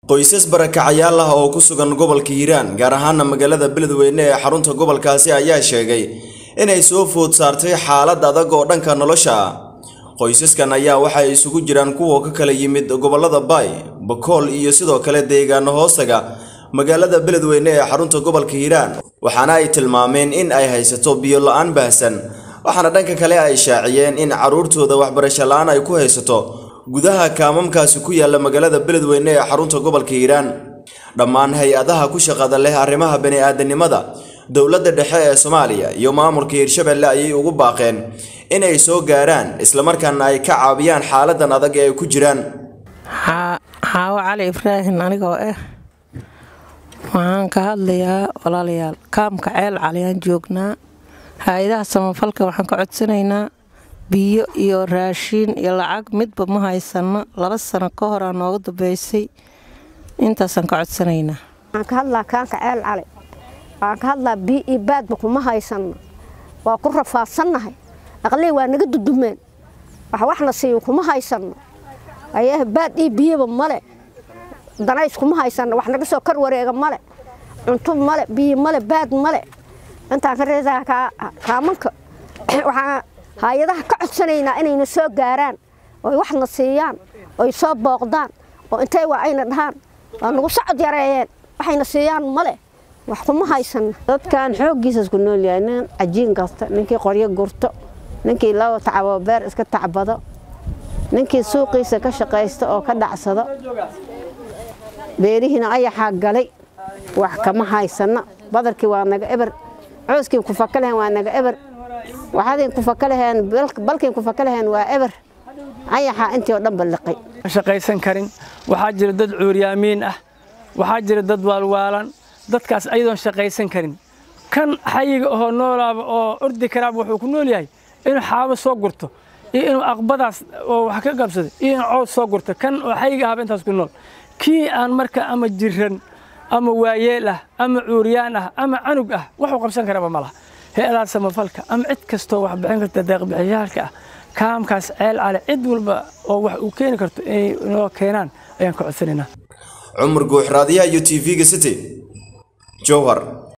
qoysas barakacayaal ah oo ku sugan gobolka hiiraan gaar ahaana magaalada beledweyne ee xarunta gobolkaasi ayaa sheegay inay soo food saartay xaalad adag oo dhanka nolosha ah qoysaskan ayaa waxay isugu jiraan kuwa ka kala yimid gobolada baay bakool iyo sidoo kale deegaano hoostaga magaalada beledweyne ee xarunta gobolka hiiraan waxaana ay tilmaameen in ay haysato biyo la-aan baahsan waxaana dhanka kale ay shaaciyeen in carruurtooda waxbarasho la-aan ay ku haysato gudaha kaamamkaasi ku yaala magaalada beledweyne ee xarunta gobolka hiiraan dhammaan hay-adaha ku shaqada leh arrimaha bani-aadanimada dowladda dhexe ee soomaaliya iyo maamulka hiirshabelle ayay ugu baaqeen inay soo gaaraan islamarkaana ay ka caabiyaan xaaladan adag ee ay ku jiraan xaawo cali ibraahim anigoo ah waxaan ka hadlayaa walaalayaal kaamka ceel caliyaan joognaa hay-adaha samafalka waxaan ka codsanaynaa biyo iyo raashiin iyo lacag midba ma haysano laba sano ka horaa nooga dambeysay intaasaan ka codsanaynaa waxaan ka hadlaa kaanka ceel cali waxaan ka hadlaa biyo iyo baadba kuma haysano waa ku rafaadsannahay aqley waa naga dudumeen wax waxna siiyo kuma haysano ayaah baad iyo biyoba male danays kuma haysano wax naga soo kar wareega male cunto male biyo male baad male intaan ka reesaa kaamanka waxaan hay-adaha ka codsanaynaa inayna soo gaaraan oy waxna siiyaan oy soo booqdaan oo intay waa ayna dhahaan waa nagu socod yareeyeen waxayna siiyaan male wax kuma haysano dadkan xooggiisas ku nool yahay nin cajiin kasta ninkii qoryo gurto ninkii laba tacabo beer iska tacbado ninkii suuqiisa ka shaqaysta oo ka dhacsado beerihiina ayaxaa galay wax kama haysano badarkii waa naga eber cooskii ku faka lehen waa naga eber waxaadin ku faka leheen balkiin ku faka leheen waa eber ayaxaa intii oo dhanba liqay shaqaysan karin waxaa jira dad cuuryaamiin ah waxaa jira dad waalwaalan dadkaas ayadoon shaqaysan karin kan xayiga ahoo noolaaba oo ordi karaaba wuxuu ku nool yahay inuu xaabo soo gurto iyo inuu aqbadaas oo wax ka qabsaday iyo inuu cows soo gurto kan oo xayiga ahaba intaas ku nool kii aan marka ama jiran ama waayeel ah ama cuuryaan ah ama canug ah waxuu qabsan karaba ma laha hay-adaha samafalka ama cid kastoo wax bixin karta deeqbixiyaalka ah kaamkaas ceel cale cid walba oo wax uu keeni karto inay noo keenaan ayaan ka codsanaynaa cumar guux raadiyaha iyo t v-ga city jowhar